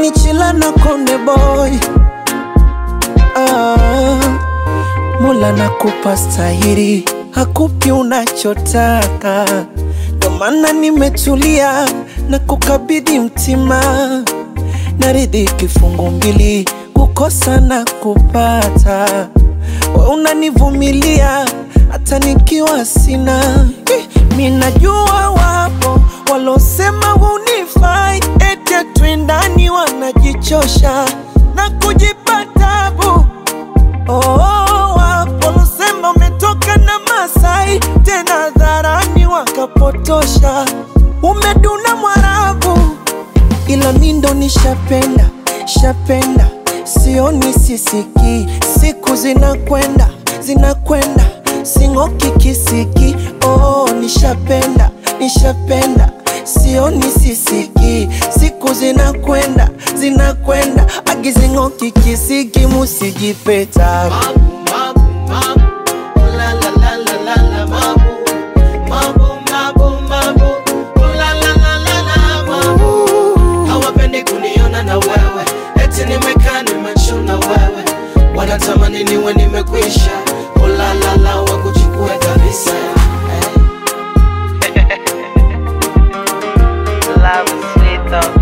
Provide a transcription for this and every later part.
ni chila na konde boy ah, Mola nakupa stahiri, hakupi unachotaka, ndo maana nimetulia na kukabidhi mtima, naridhi kifungu mbili, kukosa na kupata. We unanivumilia hata nikiwa sina. Eh, Mi najua wapo walosema hunifai, eti twindani wanajichosha na kujipa tabu Oh, wapo losema umetoka na Masai tena dharani wakapotosha, umeduna Mwarabu, ila mi ndo nishapenda shapenda, sioni sisiki, siku zinakwenda zinakwenda, sing'oki kisiki. Oh, nishapenda nishapenda, sioni sisiki, siku zinakwenda zinakwenda, agizing'oki kisiki, musijipeta Mabu, mabu, mabu, la la la la la la mabu. Mabu, mabu, mabu, la la la la la mabu. Hawapendi kuniona na wewe, eti nimekaa nimechuna wewe, wanatamani niwe nimekwisha. Oh la la la, wakuchukue kabisa eh. Love is sweet though.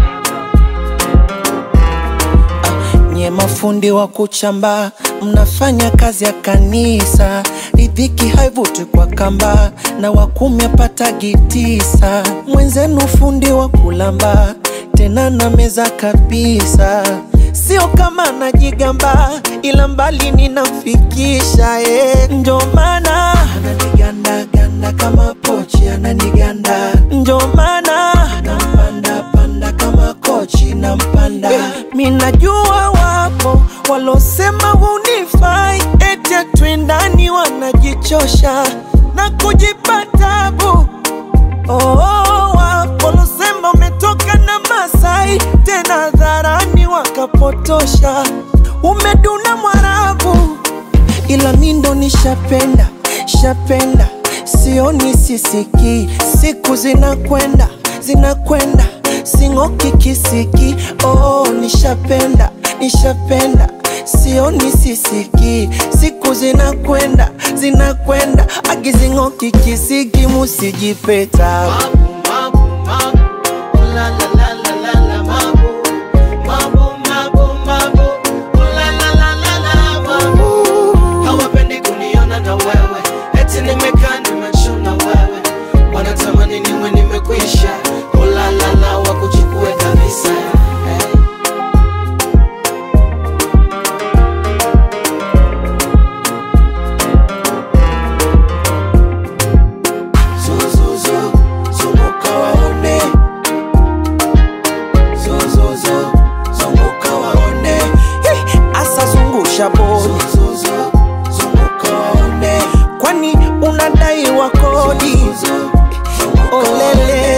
nye mafundi wa kuchamba, mnafanya kazi ya kanisa, ridhiki haivuti kwa kamba, na wakumi apatagi tisa. Mwenzenu fundi wa kulamba, tena na meza kabisa, sio kama najigamba, ila mbali ninamfikisha eh. Njo maana ananiganda ganda kama pochi, ananiganda njo maana nampanda panda kama kochi nampanda mi najua wapo walosema hunifai eti twindani wanajichosha na kujipa tabu oh, wapo walosema umetoka na Masai tena dharani wakapotosha umeduna Mwarabu ila mi ndo nishapenda shapenda, sioni sisiki, siku zinakwenda zinakwenda, sing'oki kisiki. Oh, nishapenda nishapenda, sioni sisiki, siku zinakwenda zinakwenda, agizing'oki kisiki, musijipeta Mabu, mabu, mabu, la la la la la la mabu. Mabu, mabu, mabu, la la la la la mabu. Hawapendi kuniona na wewe, eti nimekaa nimechuna wewe, wanatamani niwe nimekwisha. Oh la la la, wakuchukue kabisa eh. Zuzuzu, zunguka waone. Zuzuzu, zunguka waone. Hey, asa zungusha bodi. Zuzuzu, zunguka waone. Kwani unadai wa kodi? Olele